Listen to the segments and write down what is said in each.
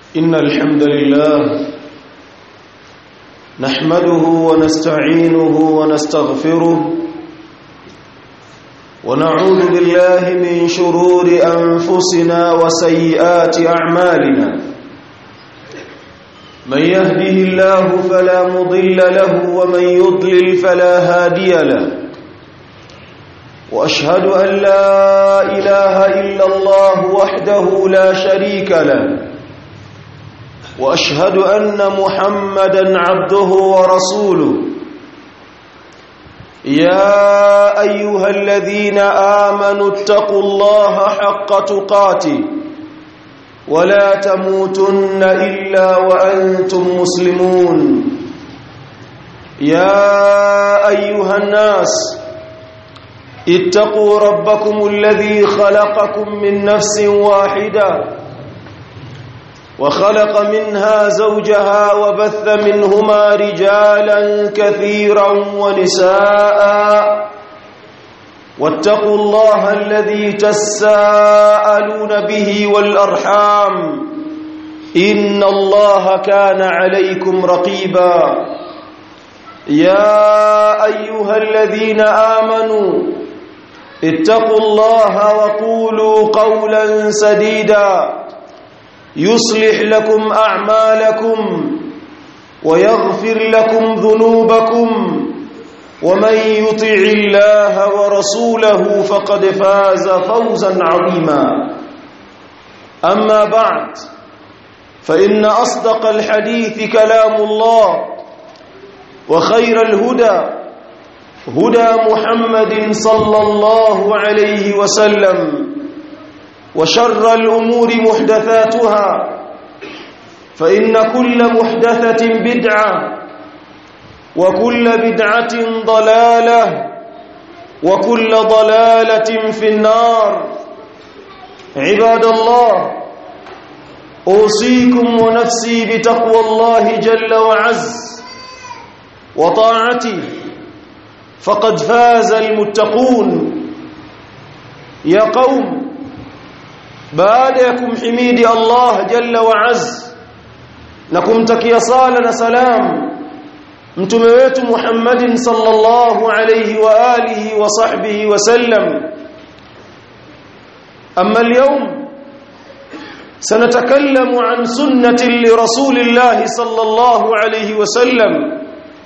إن الحمد لله نحمده ونستعينه ونستغفره ونعوذ بالله من شرور أنفسنا وسيئات أعمالنا من يهده الله فلا مضل له ومن يضلل فلا هادي له واشهد ان لا اله الا الله وحده لا شريك له واشهد ان محمدا عبده ورسوله يا ايها الذين امنوا اتقوا الله حق تقاته ولا تموتن الا وانتم مسلمون يا ايها الناس اتقوا ربكم الذي خلقكم من نفس واحده وخلق منها زوجها وبث منهما رجالا كثيرا ونساء واتقوا الله الذي تساءلون به والارحام ان الله كان عليكم رقيبا يا ايها الذين امنوا اتقوا الله وقولوا قولا سديدا يصلح لكم اعمالكم ويغفر لكم ذنوبكم ومن يطع الله ورسوله فقد فاز فوزا عظيما اما بعد فان اصدق الحديث كلام الله وخير الهدى هدى محمد صلى الله عليه وسلم وشر الامور محدثاتها فان كل محدثه بدعه وكل بدعه ضلاله وكل ضلاله في النار عباد الله اوصيكم ونفسي بتقوى الله جل وعز وطاعته فقد فاز المتقون يا قوم baada ya kumhimidi Allah jalla wa az na kumtakia sala na salam mtume wetu Muhammadin sallallahu alayhi wa alihi wa sahbihi wa sallam amma اليوم سنتكلم عن سنة لرسول الله صلى الله عليه وسلم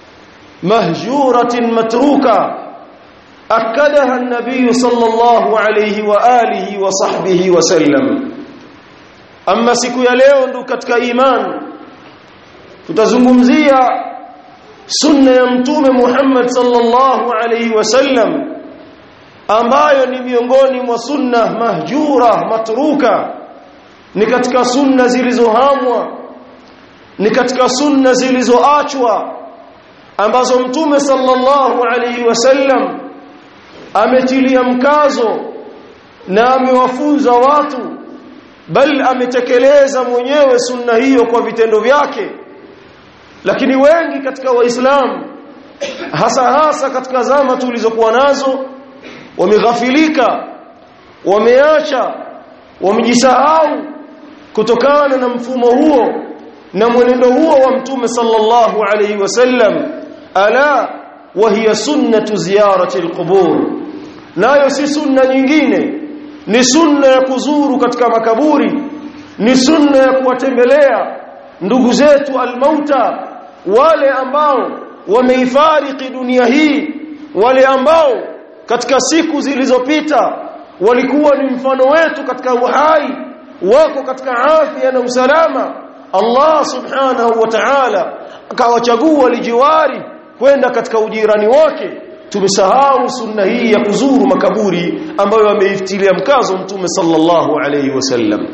مهجورة متروكة أكدها النبي صلى الله عليه وآله وصحبه وسلم أما siku ya leo ndo katika iman tutazungumzia sunna ya mtume Muhammad sallallahu alaihi wasallam ambayo ni miongoni mwa sunna mahjura matruka ni katika sunna zilizohamwa ni katika sunna zilizoachwa ambazo mtume sallallahu alaihi wasallam ametilia mkazo na amewafunza watu bal ametekeleza mwenyewe sunna hiyo kwa vitendo vyake lakini wengi katika waislamu hasa hasa katika zama tulizokuwa nazo wameghafilika wameacha wamejisahau kutokana na mfumo huo na mwenendo huo wa mtume sallallahu alayhi wasallam ala wa hiya sunnatu ziyarati alqubur nayo si sunna nyingine ni sunna ya kuzuru katika makaburi ni sunna ya kuwatembelea ndugu zetu almauta wale ambao wameifariki dunia hii wale ambao katika siku zilizopita walikuwa ni mfano wetu katika uhai wako katika afya na usalama Allah subhanahu wa ta'ala akawachagua lijiwari kwenda katika ujirani wake tumesahau sunna hii ya kuzuru makaburi ambayo ameiftilia mkazo mtume sallallahu alayhi wasallam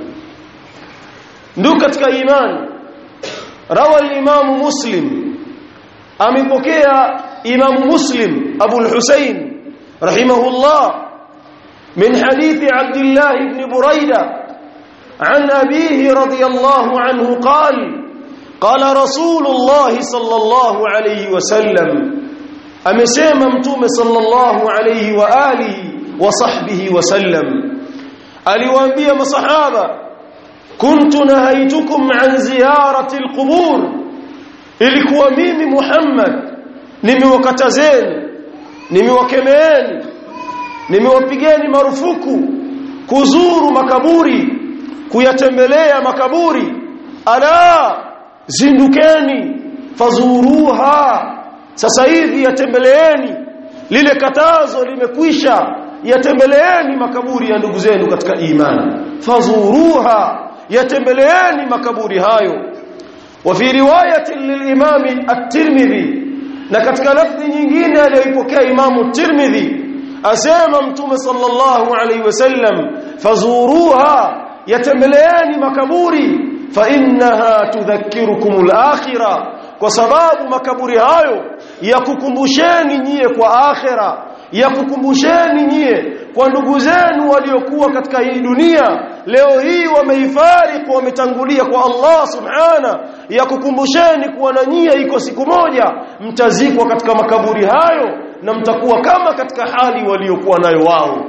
ndio katika iman rawa al-imam muslim amepokea imam muslim abu al-husayn rahimahullah min hadithi abdullah ibn buraidah عن أبيه رضي الله عنه قال قال رسول الله صلى الله عليه وسلم amesema mtume sallallahu alayhi wa alihi wa sahbihi wasallam aliwaambia masahaba kuntu nahaitukum an ziyarati alqubur ilikuwa mimi Muhammad nimewakatazeni nimewakemeeni nimewapigeni marufuku kuzuru makaburi kuyatembelea makaburi ala zindukeni fazuruha sasa hivi yatembeleeni lile katazo limekwisha yatembeleeni makaburi ya ndugu zenu katika imani fazuruha yatembeleeni makaburi hayo wa fi riwayati lilimam at-Tirmidhi na katika lafzi nyingine aliyoipokea Imamu Tirmidhi asema mtume sallallahu alaihi wasallam fazuruha yatembeleeni makaburi fa innaha tudhakkirukum al-akhirah kwa sababu makaburi hayo yakukumbusheni nyie kwa akhira yakukumbusheni nyie kwa ndugu zenu waliokuwa katika hii dunia leo hii wameifariku wametangulia kwa Allah subhana yakukumbusheni kuwa na nyie iko siku moja mtazikwa katika makaburi hayo na mtakuwa kama katika hali waliokuwa nayo wao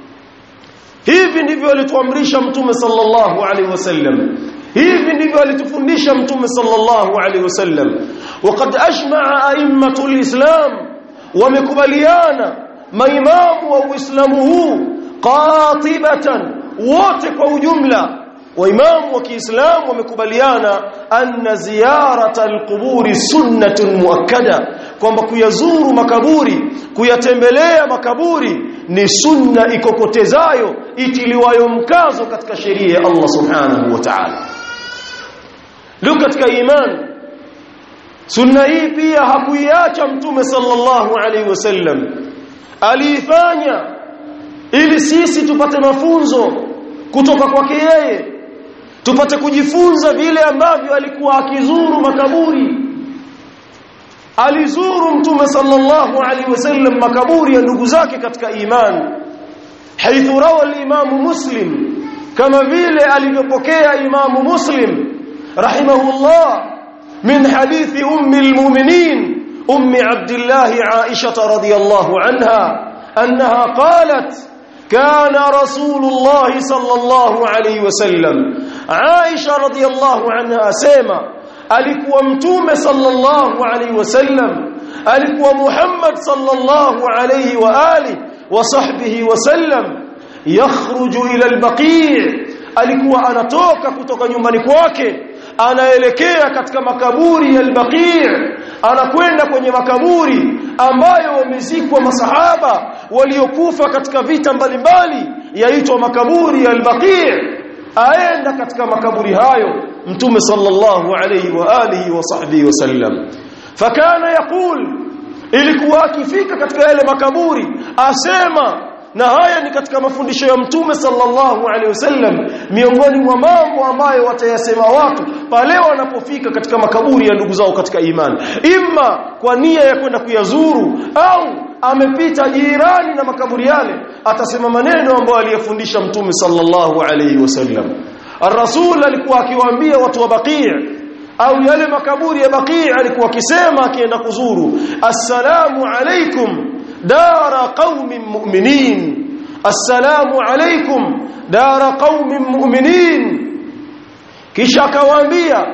hivi ndivyo alituamrisha mtume sallallahu alaihi wasallam hivi ndivyo alitufundisha mtume sallallahu alaihi wasallam waqad ajma'a a'immatul islam wamekubaliana maimamu wa uislamu huu qatibatan wote kwa ujumla waimamu wa Kiislamu wamekubaliana anna ziyarata alquburi sunnatun muakkada kwamba kuyazuru makaburi kuyatembelea makaburi ni sunna ikokotezayo itiliwayo mkazo katika sheria ya Allah subhanahu wa ta'ala leo katika imani sunna hii pia hakuiacha mtume sallallahu alaihi wasallam aliifanya ili sisi tupate mafunzo kutoka kwake yeye tupate kujifunza vile ambavyo alikuwa akizuru makaburi alizuru mtume sallallahu alaihi wasallam makaburi ya ndugu zake katika imani haithu rawa al-imam muslim kama vile alivyopokea imamu muslim rahimahullah min hadithi ummi al-mu'minin ummi abdullah aisha radhiyallahu anha annaha qalat كان رسول الله صلى الله عليه وسلم عائشة رضي الله عنها سيما alikuwa mtume sallallahu alaihi wasallam alikuwa Muhammad sallallahu alaihi wa ali wa sahbihi wasallam yakhruju ila al-baqi' alikuwa anatoka kutoka nyumbani kwake anaelekea katika makaburi ya al-baqi' anakwenda kwenye makaburi ambayo wamezikwa masahaba waliokufa katika vita mbalimbali yaitwa makaburi ya al-baqi' aenda katika makaburi hayo mtume sallallahu alayhi wa alihi wa sahbihi wasallam fakana yaqul ilikuwa akifika katika yale makaburi asema na haya ni katika mafundisho ya mtume sallallahu alaihi wasallam miongoni mwa mambo ambayo watayasema watu pale wanapofika katika makaburi ya ndugu zao katika imani imma kwa nia ya kwenda kuyazuru au amepita jirani na makaburi yale atasema maneno ambayo aliyafundisha mtume sallallahu alaihi wasallam الرسول alikuwa akiwaambia watu wa Baqi' au yale makaburi ya Baqi' alikuwa akisema akienda kuzuru assalamu alaikum dara qaumin mu'minin assalamu alaikum dara qaumin mu'minin kisha akawaambia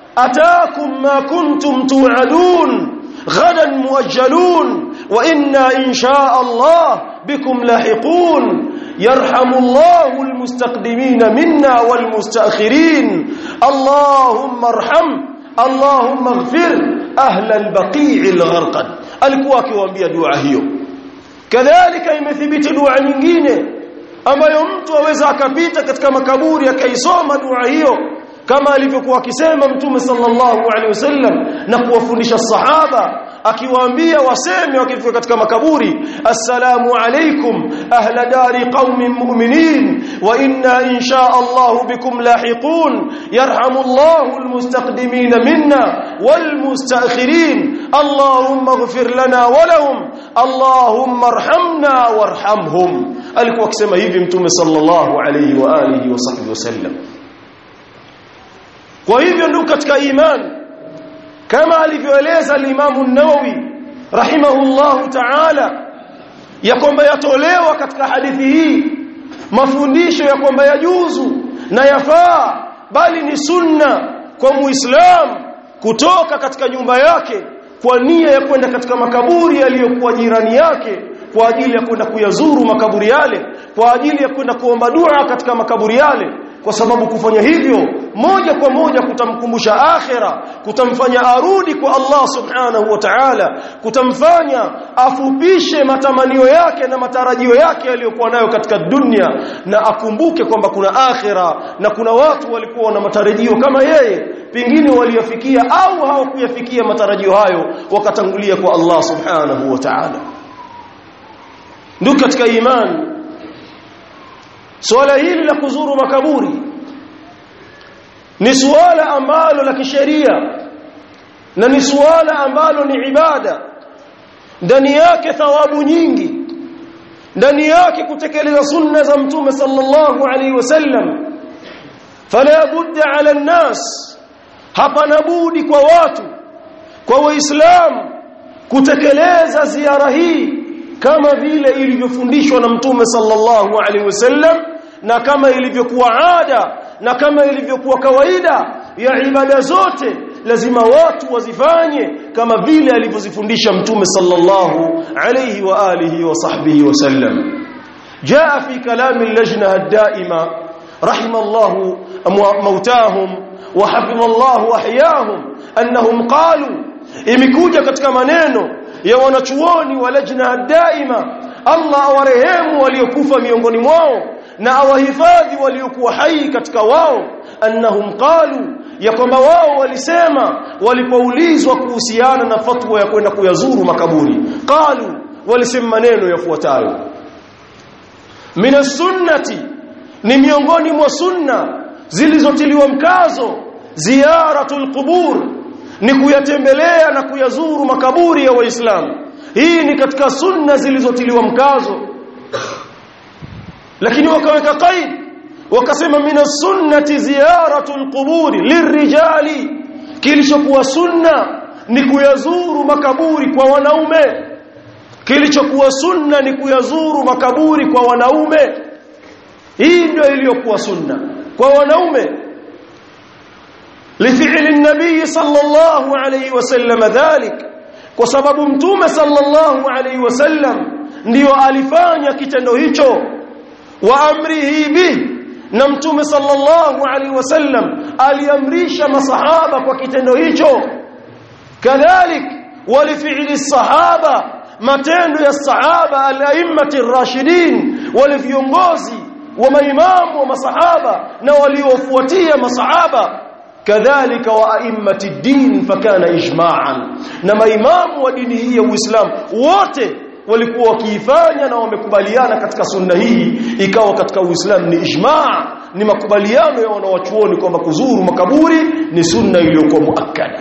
ataakum ma kuntum tu'adun غدا مؤجلون وإنا إن شاء الله بكم لاحقون يرحم الله المستقدمين منا والمستأخرين اللهم ارحم اللهم اغفر أهل البقيع الغرقد alikuwa akiwaambia dua hiyo kadhalika imethibiti dua nyingine ambayo mtu aweza akapita katika makaburi akaisoma dua hiyo kama alivyokuwa akisema mtume sallallahu alaihi wasallam na kuwafundisha sahaba akiwaambia waseme wakifika katika makaburi assalamu alaikum ahla dari qaumin mu'minin wa inna insha Allah bikum lahiqun yarhamu Allah almustaqdimin minna walmustaakhirin Allahumma ighfir lana wa lahum Allahumma arhamna warhamhum alikuwa akisema hivi mtume sallallahu alaihi wa alihi wa sahbihi wasallam kwa hivyo ndugu katika imani kama alivyoeleza al-Imam an-Nawawi rahimahullahu ta'ala ya kwamba yatolewa katika hadithi hii mafundisho ya kwamba yajuzu na yafaa bali ni sunna kwa muislam kutoka katika nyumba yake kwa nia ya kwenda katika makaburi yaliyokuwa jirani yake kwa ajili ya kwenda kuyazuru makaburi yale kwa ajili ya kwenda kuomba dua katika makaburi yale kwa sababu kufanya hivyo moja kwa moja kutamkumbusha akhira kutamfanya arudi kwa Allah subhanahu wa ta'ala kutamfanya afupishe matamanio yake na matarajio yake aliyokuwa nayo katika dunia na akumbuke kwamba kuna akhira na kuna watu walikuwa na matarajio kama yeye pengine waliyafikia au hawakuyafikia matarajio hayo wakatangulia kwa Allah subhanahu wa ta'ala ndugu katika imani Swala hili la kuzuru makaburi ni suala ambalo la kisheria na ni suala ambalo ni ibada ndani yake thawabu nyingi ndani yake kutekeleza sunna za mtume sallallahu alaihi wasallam fala budda ala nnas hapana budi kwa watu kwa waislamu kutekeleza ziara hii kama vile ilivyofundishwa na mtume sallallahu alaihi wasallam na kama ilivyokuwa ada na kama ilivyokuwa kawaida ya ibada zote lazima watu wazifanye kama vile alivyozifundisha mtume sallallahu alayhi wa alihi wa sahbihi wasallam jaa fi kalam al-lajna ad-daima rahimallahu mautahum wa hafidhallahu ahyahum annahum qalu imekuja katika maneno ya wanachuoni wa lajna daima Allah awarehemu waliokufa miongoni mwao na awahifadhi waliokuwa hai katika wao annahum qalu ya kwamba wao walisema walipoulizwa kuhusiana na fatwa ya kwenda kuyazuru makaburi qalu walisema maneno yafuatayo min sunnati ni miongoni mwa sunna zilizotiliwa mkazo ziyaratul qubur ni kuyatembelea na kuyazuru makaburi ya waislamu hii ni katika sunna zilizotiliwa mkazo lakini wakaweka qaid wakasema mina sunnati ziyaratu alquburi lirijali kilichokuwa sunna ni kuyazuru makaburi kwa wanaume kilichokuwa sunna ni kuyazuru makaburi kwa wanaume hii ndio iliyokuwa sunna kwa wanaume لفعل النبي صلى الله عليه وسلم ذلك kwa sababu mtume sallallahu alaihi wasallam ndio alifanya kitendo hicho wa amrihi bi na mtume sallallahu alaihi wasallam aliamrisha masahaba kwa kitendo hicho kadhalik walifi'li sahaba matendo ya sahaba al-a'immati ar-rashidin wale viongozi wa maimamu wa masahaba na waliofuatia masahaba kadhalika wa a'immati din fakana ijma'an na maimamu wa dini hii ya Uislamu wote walikuwa wakiifanya na wamekubaliana katika sunna hii ikawa katika Uislamu ni ijma' ni makubaliano ya wanawachuoni kwamba kuzuru makaburi ni sunna iliyokuwa muakkada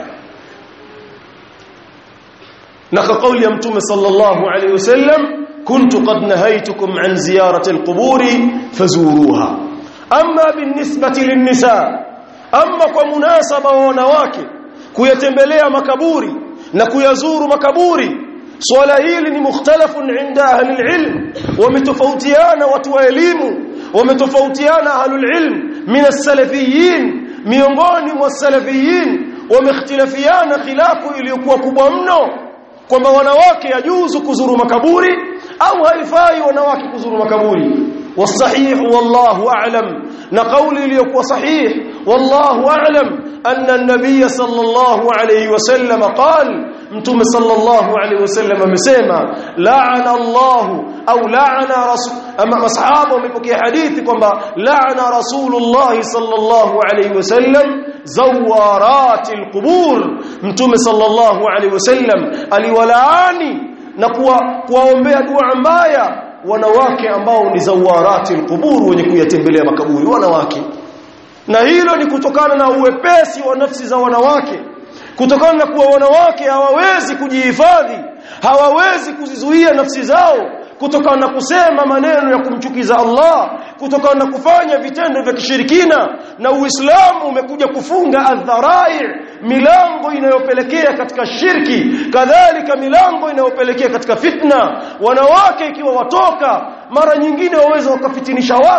na kwa kauli ya mtume sallallahu alayhi wasallam kuntu qad nahaytukum an ziyarati alquburi fazuruha amma binisbati linnisaa ama kwa munasaba wa wanawake kuyatembelea makaburi na kuyazuru makaburi swala hili ni mukhtalafun inda ahli ilm wametofautiana watu wa elimu wametofautiana ahli ilm min as-salafiyin miongoni mwa salafiyin wamehtilafiana khilafu iliyokuwa kubwa mno kwamba wanawake yajuzu kuzuru makaburi au haifai wanawake kuzuru makaburi والصحيح والله أعلم نقول ليكو صحيح والله أعلم أن النبي صلى الله عليه وسلم قال متوم صلى الله عليه وسلم مسيما لعن الله أو لعن رسول أما أصحابه مبكي حديث كما لعن رسول الله صلى الله عليه وسلم زوارات القبور متوم صلى الله عليه وسلم aliwalaani na kuwaombea dua mbaya wanawake ambao ni zawarati alqubur wenye kuyatembelea makaburi wanawake na hilo ni kutokana na uwepesi wa nafsi za wanawake kutokana na kuwa wanawake hawawezi kujihifadhi hawawezi kuzizuia nafsi zao kutokana na kusema maneno ya kumchukiza Allah kutokana na kufanya vitendo vya kishirikina na Uislamu umekuja kufunga adharai milango inayopelekea katika shirki kadhalika milango inayopelekea katika fitna wanawake ikiwa watoka mara nyingine waweza wakafitinisha watu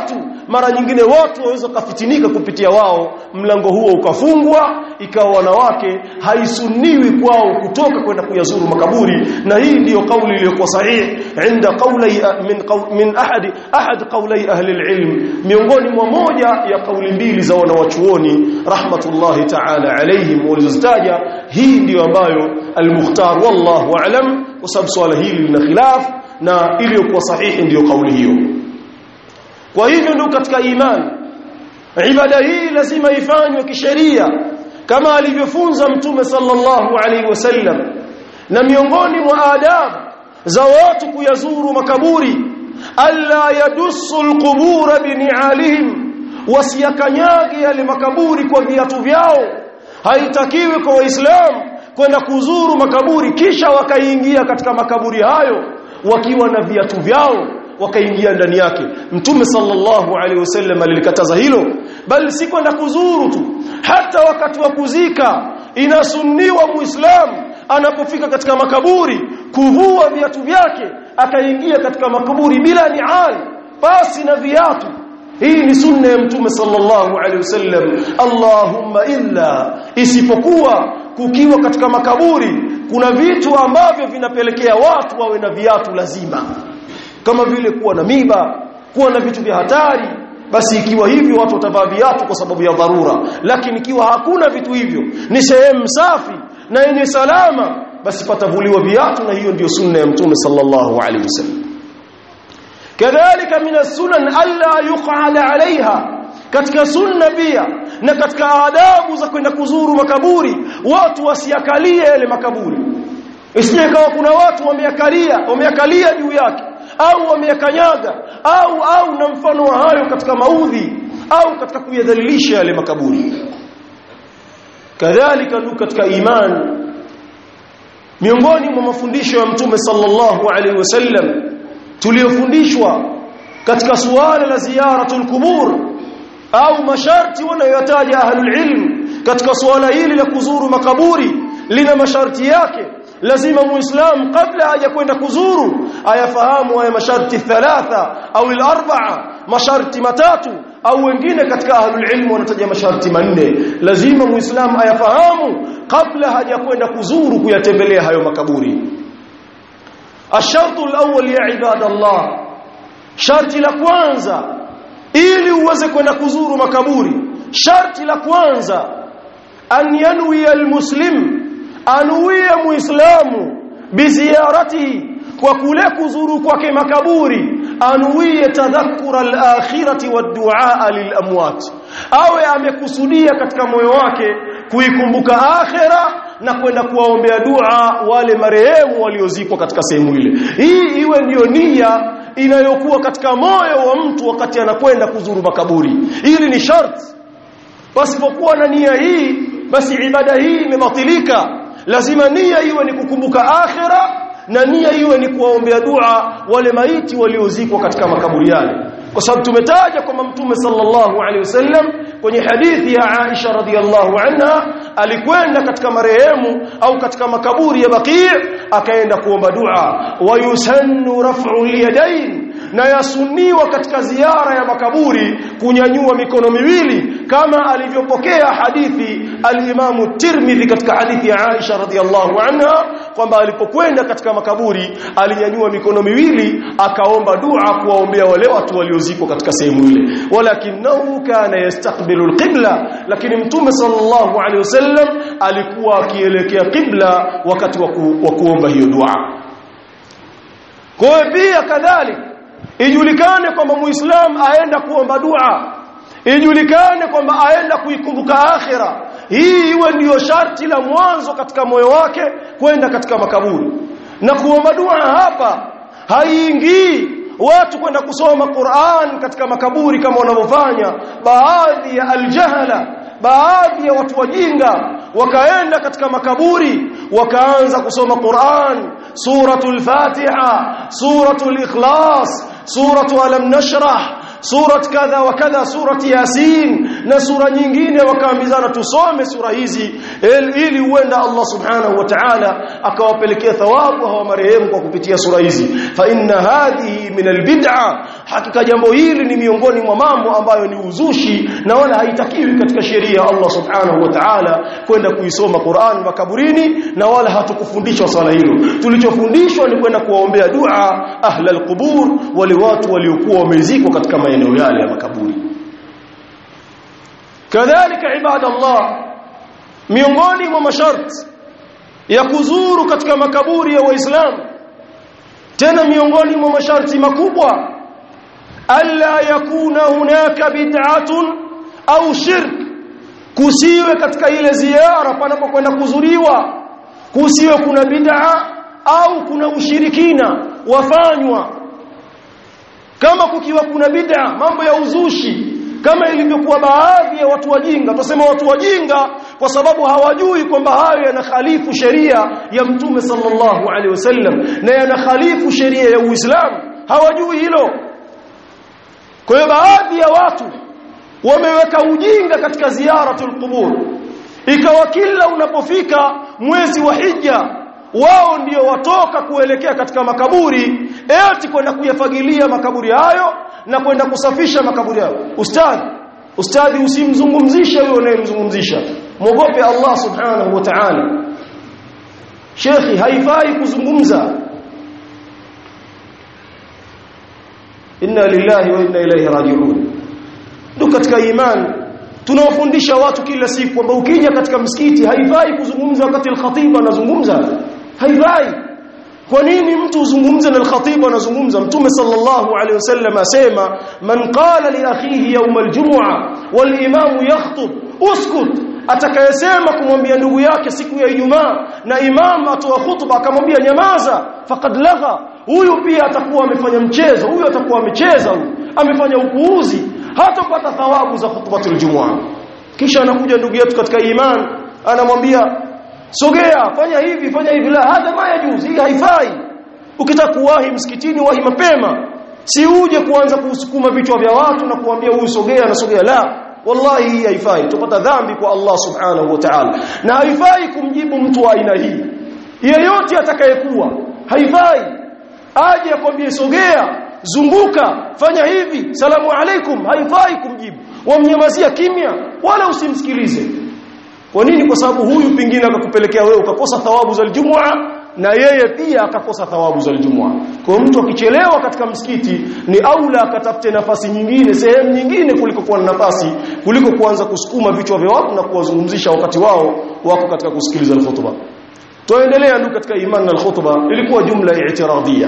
mara nyingine watu waweza kufitinika kupitia wao mlango huo ukafungwa ikawa wanawake haisuniwi kwao kutoka kwenda kuyazuru makaburi na hii ndiyo kauli iliyokuwa sahihi inda qawli min qaw, min ahadi ahad qawli ahli alilm miongoni mwa moja ya kauli mbili za wanawachuoni rahmatullahi ta'ala alayhim walizozitaja hii ndiyo ambayo al-mukhtar wallahu a'lam kwa sababu swala hili lina khilaf na iliyokuwa sahihi ndiyo kauli hiyo kwa hivyo ndio katika imani ibada hii lazima ifanywe kisheria kama alivyofunza mtume sallallahu alaihi wasallam na miongoni mwa adabu za watu kuyazuru makaburi alla yadussu alqubur bini'alihim wasiyakanyage yale makaburi kwa viatu vyao haitakiwi kwa waislamu kwenda kuzuru makaburi kisha wakaingia katika makaburi hayo wakiwa na viatu vyao wakaingia ndani yake mtume sallallahu alaihi wasallam alilikataza hilo bali si kwenda kuzuru tu hata wakati wa kuzika inasunniwa muislamu anapofika katika makaburi kuvua viatu vyake akaingia katika makaburi bila nial basi na viatu hii ni sunna ya mtume sallallahu alaihi wasallam allahumma illa isipokuwa kukiwa katika makaburi kuna vitu ambavyo vinapelekea watu wawe na viatu lazima kama vile kuwa na miba kuwa na vitu vya hatari basi ikiwa hivyo watu watavaa viatu kwa sababu ya dharura lakini ikiwa hakuna vitu hivyo ni sehemu safi na yenye salama basi patavuliwa viatu na hiyo ndiyo sunna ya mtume sallallahu alaihi wasallam kadhalika min as-sunan alla yuq'ada 'alayha katika sunna pia na katika adabu za kwenda kuzuru makaburi watu wasiakalie yale makaburi isije kawa kuna watu wameakalia wameakalia juu yake au wameyakanyaga au au na mfano wa hayo katika maudhi au katika kuyadhalilisha yale makaburi kadhalika ndugu katika imani miongoni mwa mafundisho ya mtume sallallahu alaihi wasallam tuliyofundishwa katika suala la ziyaratul kubur au masharti wanayotaja ahlul ilm katika suala hili la kuzuru makaburi lina masharti yake lazima muislam kabla haja kwenda kuzuru ayafahamu haya masharti thalatha au al-arba'a masharti matatu au wengine katika ahlul ilm wanataja masharti manne lazima muislam ayafahamu kabla haja kwenda kuzuru kuyatembelea hayo makaburi الشرط الأول يا عباد الله شرط la kwanza ili uweze kwenda kuzuru makaburi sharti la kwanza an yanwi almuslim anuie muislamu biziaratihi kwa kule kuzuru kwake makaburi anuie tadhakkura alakhirati wadduaa lilamwat awe amekusudia katika moyo wake kuikumbuka akhira na kwenda kuwaombea dua wale marehemu waliozikwa katika sehemu ile hii iwe ndiyo nia inayokuwa katika moyo wa mtu wakati anakwenda kuzuru makaburi hili ni sharti pasipokuwa na nia hii basi ibada hii imebatilika lazima nia iwe ni kukumbuka akhira na nia iwe ni kuwaombea dua wale maiti waliozikwa katika makaburi yale kwa sababu tumetaja kwamba mtume sallallahu alaihi wasallam kwenye hadithi ya Aisha radhiallahu anha alikwenda katika marehemu au katika makaburi ya Baqi' akaenda kuomba dua wayusannu raf'u yadayn na yasuniwa katika ziara ya makaburi kunyanyua mikono miwili kama alivyopokea hadithi al-Imam Tirmidhi katika hadithi ya Aisha radhiallahu anha kwamba alipokwenda katika makaburi alinyanyua mikono miwili akaomba dua kuwaombea wale watu waliozikwa katika sehemu ile walakinahu kana yastaqbilu al-qibla lakini mtume sallallahu alaihi wasallam alikuwa akielekea qibla wakati wa kuomba hiyo dua kwa pia kadhalika ijulikane kwamba muislam aenda kuomba dua ijulikane kwamba aenda kuikumbuka akhira hii iwe ndiyo sharti la mwanzo katika moyo wake kwenda katika makaburi na kuomba dua hapa haiingii watu kwenda kusoma Qur'an katika makaburi kama wanavyofanya baadhi ya aljahala baadhi ya watu wajinga wakaenda katika makaburi wakaanza kusoma Qur'an suratul Fatiha suratul Ikhlas suratu alam nashrah surat kadha wa kadha surati yasin na sura nyingine wakaambizana tusome sura hizi ili huenda Allah subhanahu wa ta'ala akawapelekea thawabu hawa marehemu kwa kupitia sura hizi fa inna hadhihi min albid'a hakika jambo hili ni miongoni mwa mambo ambayo ni uzushi na wala haitakiwi katika sheria ya Allah subhanahu wa ta'ala kwenda kuisoma Qur'an makaburini na wala hatukufundishwa swala hilo tulichofundishwa ni kwenda kuwaombea dua ahla alqubur wale watu waliokuwa wamezikwa katika maeneo yale ya makaburi kadhalika ibadallah miongoni mwa masharti ya kuzuru katika makaburi ya waislamu tena miongoni mwa masharti makubwa alla yakuna hunaka bid'atun au shirk kusiwe katika ile ziara panapokwenda kuzuriwa kusiwe kuna bid'a au kuna ushirikina wafanywa kama kukiwa kuna bid'a mambo ya uzushi kama ilivyokuwa baadhi ya watu wajinga tutasema watu wajinga kwa sababu hawajui kwamba hayo yanakhalifu sheria ya mtume sallallahu alaihi wasallam na yanakhalifu sheria ya Uislamu hawajui hilo kwa hiyo baadhi ya watu wameweka ujinga katika ziyaratul qubur ikawa kila unapofika mwezi wa hija wao ndio watoka kuelekea katika makaburi eti kwenda kuyafagilia makaburi hayo na kwenda kusafisha makaburi hayo ustadhi ustadhi usimzungumzishe huyo unayemzungumzisha mwogope Allah subhanahu wa ta'ala shekhi haifai kuzungumza inna lillahi wa inna ilaihi raji'un ndio katika imani tunawafundisha watu kila siku kwamba ukija katika msikiti haifai kuzungumza wakati al-khatib anazungumza haifai kwa nini mtu uzungumze na al-khatib anazungumza mtume sallallahu alaihi wasallam asema man qala li akhihi yawm al-jum'a wal imam yakhutub uskut atakayesema kumwambia ndugu yake siku ya Ijumaa na imam atoa khutba akamwambia nyamaza faqad lagha huyu pia atakuwa amefanya mchezo huyu atakuwa amecheza huyu amefanya upuuzi hatapata thawabu za khutbatul jumua kisha anakuja ndugu yetu katika iman anamwambia sogea fanya hivi fanya hivi la hata maya juzi hii haifai ukitaka kuwahi msikitini wahi mapema si uje kuanza kusukuma vichwa vya watu na kuambia huyu sogea na sogea la wallahi hii haifai tupata dhambi kwa Allah subhanahu wa ta'ala na haifai kumjibu mtu wa aina hii yeyote atakayekuwa haifai aje akwambie sogea zunguka fanya hivi salamu alaikum haifai kumjibu wamnyamazia kimya wala usimsikilize kwa nini kwa sababu huyu pingine akakupelekea wewe ukakosa thawabu za aljumua na yeye pia akakosa thawabu za aljumua kwa mtu akichelewa katika msikiti ni aula akatafute nafasi nyingine sehemu nyingine kuliko kuwa na nafasi kuliko kuanza kusukuma vichwa vya watu na kuwazungumzisha wakati wao wako katika kusikiliza alkhutba tuendelea ndugu katika imani na alkhutba ilikuwa jumla i'tiradhia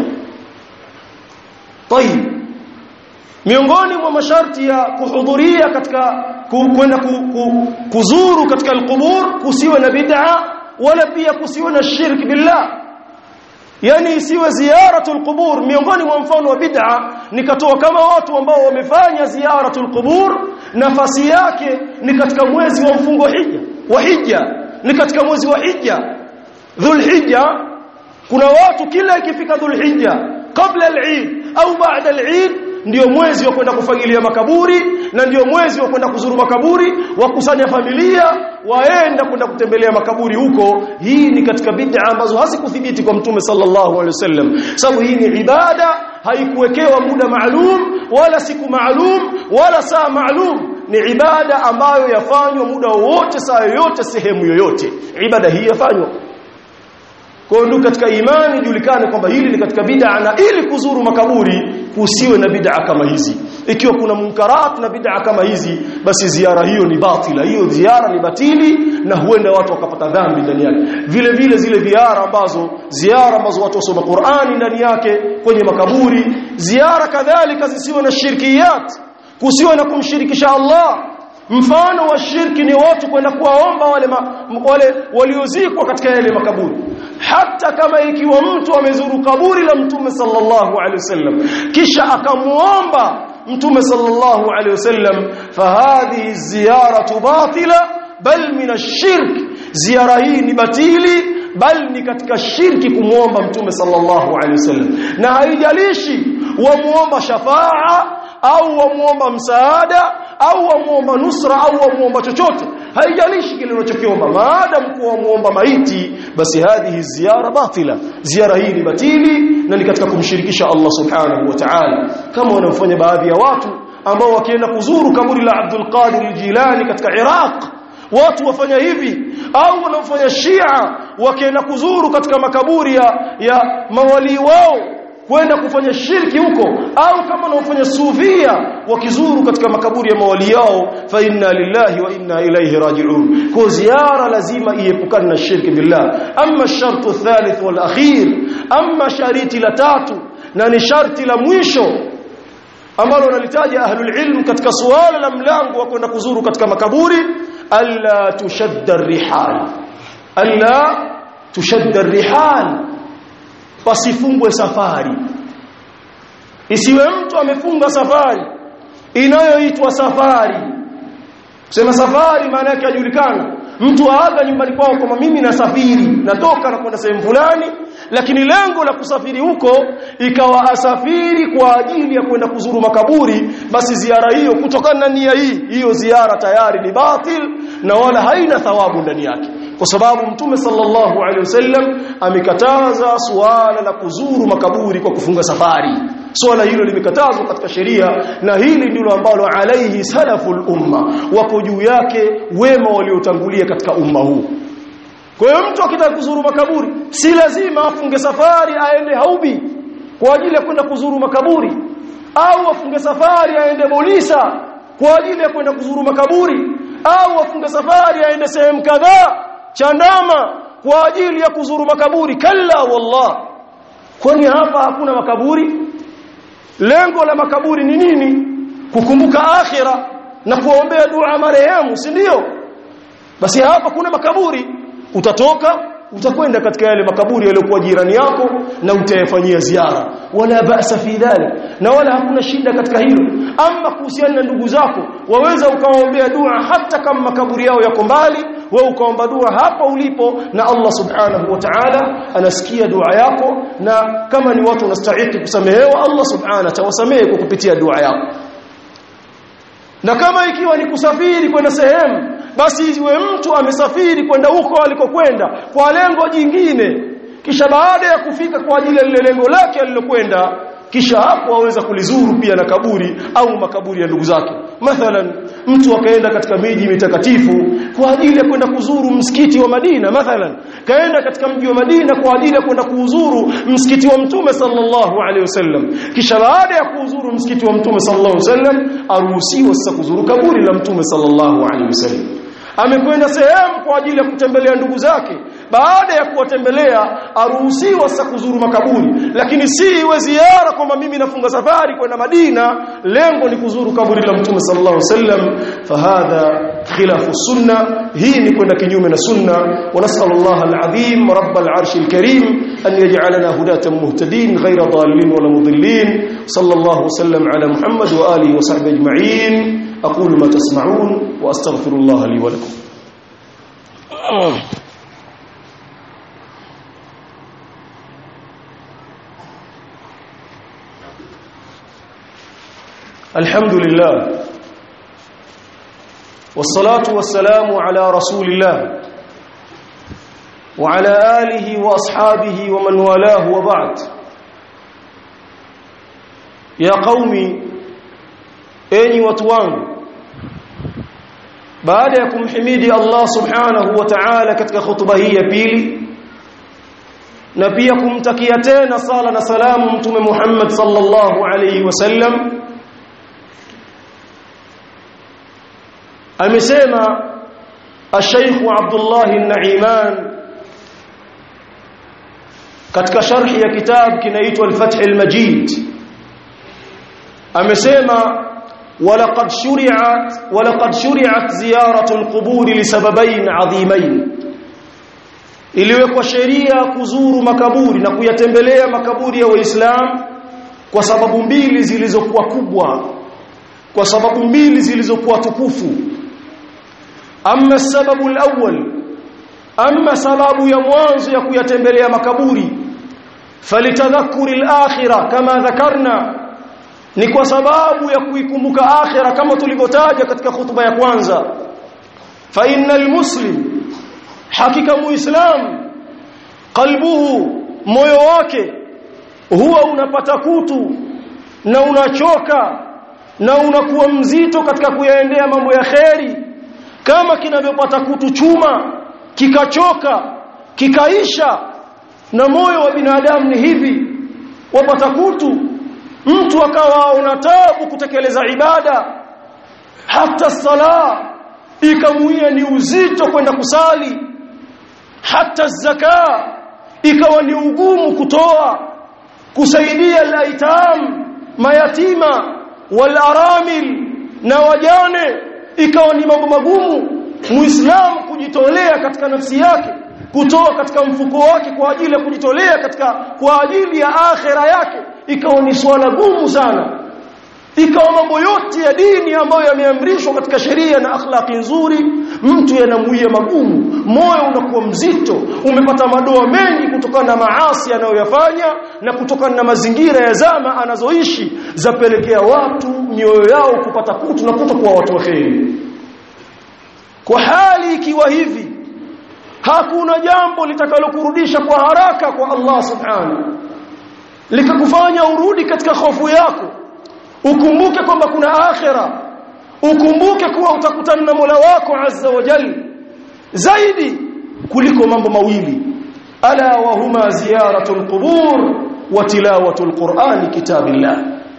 طيب miongoni mwa masharti ya kuhudhuria katika kwenda ku, ku, kuzuru katika alqubur kusiwe na bid'a wala pia kusiwe na shirk billah yani isiwe ziyaratul qubur miongoni mwa mfano wa bid'a nikatoa kama watu ambao wamefanya ziyaratul qubur nafasi yake ni katika mwezi wa mfungo hija wa hija ni katika mwezi wa hija dhulhijja kuna watu kila ikifika dhulhijja kabla al-eid au baada al-eid ndio mwezi wa kwenda kufagilia makaburi na ndio mwezi wa kwenda kuzuru makaburi wakusanya familia waenda kwenda kutembelea makaburi huko hii ni katika bid'a ambazo hazikuthibiti kwa mtume sallallahu alaihi wasallam sababu hii ni ibada haikuwekewa muda maalum wala siku maalum wala saa maalum ni ibada ambayo yafanywa muda wowote saa yoyote sehemu yoyote ibada hii yafanywa kwa hiyo katika imani julikane kwamba hili ni katika bid'a na ili kuzuru makaburi kusiwe na bid'a kama hizi ikiwa kuna munkarat na bid'a kama hizi basi ziara hiyo ni batila hiyo ziara ni batili na huenda watu wakapata dhambi ndani yake vile vile zile ziara ambazo ziara ambazo watu wasoma Qur'ani ndani yake kwenye makaburi ziara kadhalika zisiwe na shirkiyat kusiwe na kumshirikisha Allah mfano wa shirki ni watu kwenda kuwaomba wale ma, wale waliozikwa katika yale makaburi hata kama ikiwa mtu amezuru kaburi la mtume sallallahu alaihi wasallam kisha akamuomba mtume sallallahu alaihi wasallam fahadhihi ziyaratu batila bal min ash-shirk ziara hii ni batili bal ni katika shirki kumuomba mtume sallallahu alaihi wasallam na haijalishi wamuomba shafaa au wamuomba msaada au wamuomba nusra au wamuomba chochote haijalishi kile unachokiomba maadamu kuwa wamuomba maiti basi hadhihi ziara batila ziara hii ni batili na ni katika kumshirikisha Allah subhanahu wa ta'ala kama wanaofanya baadhi ya watu ambao wakienda kuzuru kaburi la Abdul Qadir al-Jilani katika Iraq watu wafanya hivi au wanaofanya Shia wakienda kuzuru katika makaburi ya, ya mawali wao kwenda kufanya shirki huko au kama wanaofanya sufia wakizuru katika makaburi ya mawali yao fa inna lillahi wa inna ilayhi raji'un kwa ziara lazima iepukane na shirki billah amma shartu thalith wal akhir amma shariti la tatu na ni sharti la mwisho ambalo wanalitaja ahlul ilm katika suala la mlango wa kwenda kuzuru katika makaburi alla tushadda rihal alla tushadda rihal pasifungwe safari isiwe mtu amefunga safari inayoitwa safari sema safari maana yake ajulikana mtu aaga nyumbani kwao kama mimi nasafiri natoka na kwenda sehemu fulani lakini lengo la kusafiri huko ikawa asafiri kwa ajili ya kwenda kuzuru makaburi basi ziara hiyo kutokana na nia hii hiyo ziara tayari ni batil na wala haina thawabu ndani yake kwa sababu mtume sallallahu alaihi wasallam amekataza suala la kuzuru makaburi kwa kufunga safari swala hilo limekatazwa katika sheria na hili ndilo ambalo alaihi salaful umma wapo juu yake wema waliotangulia katika umma huu kwa hiyo mtu akitaka kuzuru makaburi si lazima afunge safari aende Haubi kwa ajili ya kwenda kuzuru makaburi au afunge safari aende Bolisa kwa ajili ya kwenda kuzuru makaburi au afunge safari aende sehemu kadhaa Chandama kwa ajili ya kuzuru makaburi kalla wallah kwani hapa hakuna makaburi lengo la makaburi ni nini kukumbuka akhira na kuombea dua marehemu si ndio basi hapa kuna makaburi utatoka utakwenda katika yale makaburi yaliyokuwa jirani yako na utayafanyia ziara wala ba'sa fi dhalik na wala hakuna shida katika hilo ama kuhusiana na ndugu zako waweza ukawaombea dua hata kama makaburi yao yako mbali wewe ukaomba dua hapa ulipo na Allah subhanahu wa ta'ala anasikia dua yako na kama ni watu wanastahili kusamehewa Allah subhanahu atawasamehe kwa kupitia dua yako na kama ikiwa ni kusafiri kwenda sehemu basi iwe mtu amesafiri kwenda huko alikokwenda kwa lengo jingine kisha baada ya kufika kwa ajili ya lile lengo lake alilokwenda kisha hapo aweza kulizuru pia na kaburi au makaburi ya ndugu zake mathalan mtu akaenda katika miji mitakatifu kwa ajili ya kwenda kuzuru msikiti wa Madina mathalan kaenda katika mji wa Madina kwa ajili ya kwenda kuuzuru msikiti wa Mtume sallallahu alaihi wasallam kisha baada ya kuuzuru msikiti wa Mtume sallallahu alaihi wasallam aruhusiwa sasa kuzuru kaburi la Mtume sallallahu alaihi wasallam amekwenda sehemu kwa ajili ya kutembelea ndugu zake baada ya kuwatembelea aruhusiwa sasa kuzuru makaburi lakini si iwe ziara kwamba mimi nafunga safari kwenda Madina lengo ni kuzuru kaburi la Mtume sallallahu alaihi wasallam fahadha khilafu sunna hii ni kwenda kinyume na sunna wa nasallallahu alazim rabbal arshil karim an yaj'alana hudatan muhtadin ghayra dallin wala mudillin sallallahu wasallam ala muhammad wa alihi wa sahbihi ajma'in aqulu ma tasma'un wa astaghfirullah li wa lakum الحمد لله والصلاة والسلام على رسول الله وعلى آله وأصحابه ومن والاه وبعد يا قومي أني وتوان baada ya kumhimidi Allah subhanahu wa ta'ala katika khutba hii ya pili na pia kumtakia tena sala na salamu mtume Muhammad sallallahu alayhi wasallam amesema الشيخ عبد الله النعيمان katika sharhi ya kitabu kinaitwa al-Fath al-Majid amesema ولقد شرعت ولقد شرعت زيارة القبور لسببين عظيمين iliwekwa sheria kuzuru makaburi na kuyatembelea makaburi ya waislamu kwa sababu mbili zilizokuwa kubwa kwa sababu mbili zilizokuwa tukufu amma sababu alawwal amma sababu ya mwanzo ya kuyatembelea makaburi falitadhakkuri alakhirah kama dhakarna ni kwa sababu ya kuikumbuka akhira kama tulivyotaja katika khutba ya kwanza fa innal muslim hakika muislam qalbuhu moyo wake huwa unapata kutu na unachoka na unakuwa mzito katika kuyaendea mambo ya kheri kama kinavyopata kutu chuma kikachoka kikaisha na moyo wa binadamu ni hivi wapata kutu mtu akawa una tabu kutekeleza ibada hata sala ikamuia ni uzito kwenda kusali hata zaka ikawa ni ugumu kutoa kusaidia laitam mayatima walaramil na wajane ikawa ni mambo magumu muislamu kujitolea katika nafsi yake kutoa katika mfuko wake kwa ajili ya kujitolea katika kwa ajili ya akhera yake ikawa ni swala gumu sana ikawa mambo yote ya dini ambayo yameamrishwa katika sheria na akhlaqi nzuri mtu yanamuia magumu moyo unakuwa mzito umepata madoa mengi kutokana na maasi anayoyafanya na kutokana na mazingira ya zama anazoishi zapelekea watu mioyo yao kupata kutu na kutokuwa watu waheri kwa hali ikiwa hivi hakuna jambo litakalokurudisha kwa haraka kwa Allah subhanahu likakufanya urudi katika hofu yako ukumbuke kwamba kuna akhira ukumbuke kuwa utakutana na Mola wako azza wa jalla zaidi kuliko mambo mawili ala wa huma ziyaratul qubur wa tilawatul qur'an kitabillah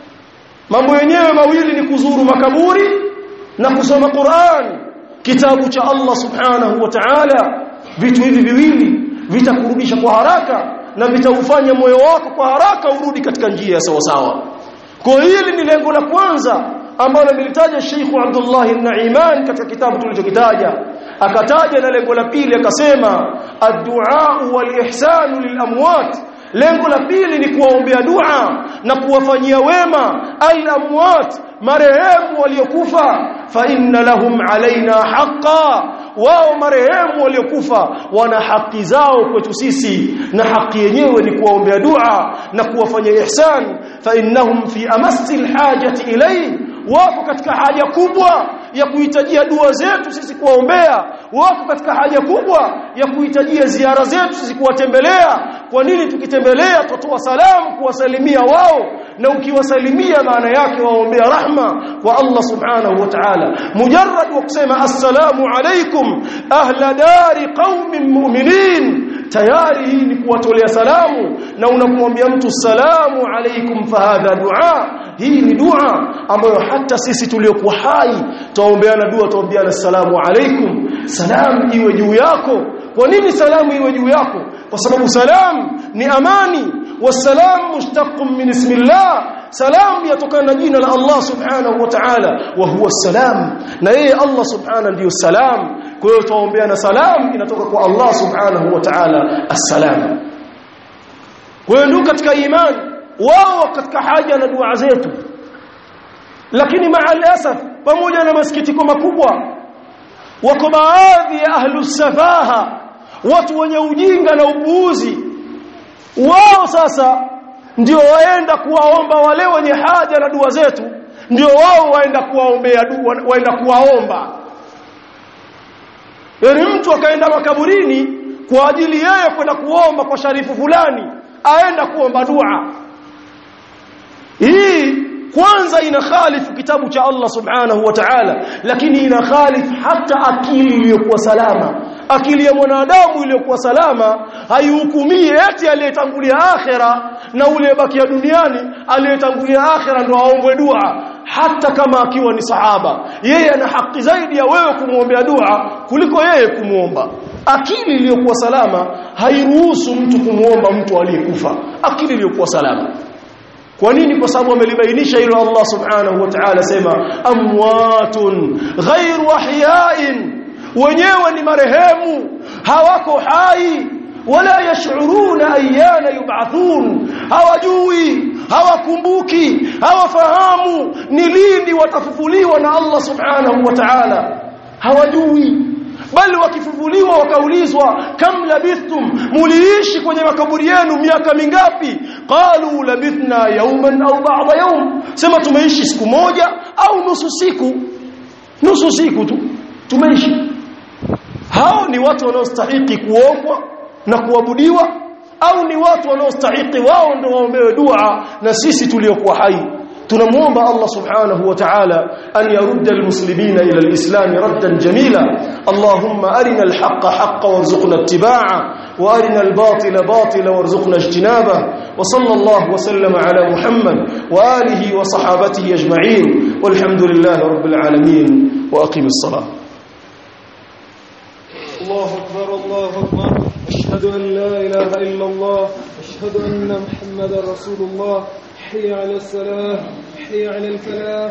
mambo yenyewe mawili ni kuzuru makaburi na kusoma Qur'an kitabu cha Allah subhanahu wa ta'ala vitu hivi viwili vitakurudisha kwa haraka na vitaufanya moyo wako kwa haraka urudi katika njia ya sawa sawa kwa hili ni lengo la kwanza ambalo amelitaja Sheikh Abdullah An-Naiman katika kitabu tulichokitaja akataja na lengo la pili akasema ad-du'a wal-ihsan lil-amwat lengo la pili ni kuwaombea dua na kuwafanyia wema al-amwat marehemu waliokufa fa inna lahum alaina haqqan wao marehemu waliokufa wana haki zao kwetu sisi na haki yenyewe ni kuwaombea dua na kuwafanyia ihsan fa innahum fi amassil hajati ilayhi wako katika haja kubwa ya kuhitajia dua zetu sisi kuwaombea wako katika haja kubwa ya kuhitajia ziara zetu sisi kuwatembelea kwa nini tukitembelea tutoa salamu kuwasalimia wao na ukiwasalimia maana yake waombea rahma kwa Allah subhanahu wa ta'ala mujarrad wa kusema assalamu alaykum ahla dari qaumin mu'minin tayari hii ni kuwatolea salamu na unamwambia mtu salamu alaykum fahadha dua hii ni dua ambayo hata sisi tuliokuwa hai tuombeana dua tuombeana salamu alaykum salam iwe juu yako kwa nini salamu iwe juu yako kwa sababu salam ni amani wasalam mushtaqun min ismillah salam yatokana na jina la Allah subhanahu wa ta'ala wa huwa salam na yeye Allah subhanahu ndiyo salam kwa hiyo tuombeana salam inatoka kwa Allah subhanahu wa ta'ala assalam kwa hiyo ndio katika imani wao katika haja na dua zetu lakini maalasaf pamoja na masikitiko makubwa wako baadhi ya ahlus safaha watu wenye ujinga na upuuzi wao sasa ndio waenda kuwaomba wale wenye haja na dua zetu ndio wao waenda kuwaombea dua waenda kuwaomba yani mtu akaenda makaburini kwa ajili yeye kwenda kuomba kwa sharifu fulani aenda kuomba dua hii kwanza ina khalifu kitabu cha Allah subhanahu wa ta'ala lakini ina khalifu hata akili iliyokuwa salama akili ya mwanadamu iliyokuwa salama haihukumii eti aliyetangulia akhera na ule bakia duniani aliyetangulia akhera ndo aombwe dua hata kama akiwa ni sahaba yeye ana haki zaidi ya wewe kumwombea dua kuliko yeye kumuomba akili iliyokuwa salama hairuhusu mtu kumuomba mtu aliyekufa akili iliyokuwa salama kwa nini kwa sababu amelibainisha hilo Allah subhanahu wa ta'ala sema amwatun ghairu ahya'in wenyewe ni marehemu hawako hai wala yash'uruna ayyana yub'athun hawajui hawakumbuki hawafahamu ni lini watafufuliwa na Allah subhanahu wa ta'ala hawajui bali wakifufuliwa wakaulizwa kam labithtum muliishi kwenye makaburi yenu miaka mingapi qalu labithna yawman au ba'da yawm sema tumeishi siku moja au nusu siku nusu siku tu tumeishi hao ni watu wanaostahili kuombwa na kuabudiwa au ni watu wanaostahili wao ndio waombewe dua na sisi tuliokuwa hai tunamuomba Allah subhanahu wa ta'ala an yarudda almuslimina ila alislam raddan jamila Allahumma arina alhaqqa haqqan warzuqna ittiba'a wa arina albatila batila warzuqna ijtinaba wa sallallahu wa sallama ala Muhammad wa alihi wa sahabatihi ajma'in walhamdulillahi rabbil alamin wa aqimis salah الله أكبر الله أكبر أشهد أن لا إله إلا الله أشهد أن محمد رسول الله حي على الصلاة حي على الفلاح